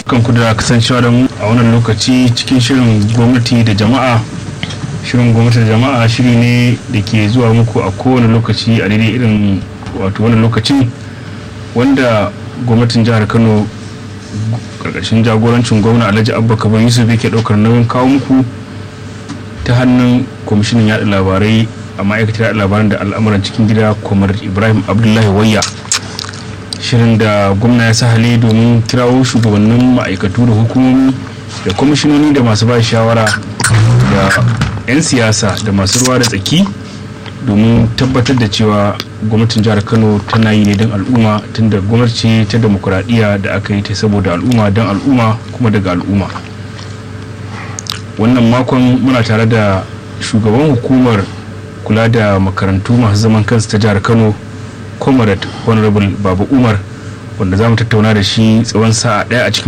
kan ku da kasancewa da mu a wannan lokaci cikin shirin gwamnati da jama'a shirin gwamnati da jama'a shiri ne da ke zuwa muku a kowane lokaci a daidai irin wato wannan lokacin wanda gwamnatin jihar kano karkashin jagorancin gwamna alhaji abba kaban yusuf yake daukar nauyin kawo muku ta hannun kwamishinan yada labarai a ma'aikatar yada labaran da al'amuran cikin gida kwamar ibrahim abdullahi wayya shirin da gwamna ya sahale domin kirawo shugabannin ma'aikatu da hukumomi da kwamishinoni da masu ba shawara da 'yan siyasa da masu ruwa da tsaki domin tabbatar da cewa gwamnatin jihar kano tana yi ne don al'umma tunda gwamnati ta demokuraɗiyya da aka yi ta saboda al'umma don al'umma kuma daga al'umma wannan makon muna tare da shugaban hukumar kula da makarantu masu zaman kansu ta jihar kano comrade honorable babu umar wanda za mu tattauna da shi tsawon sa'a ɗaya a cikin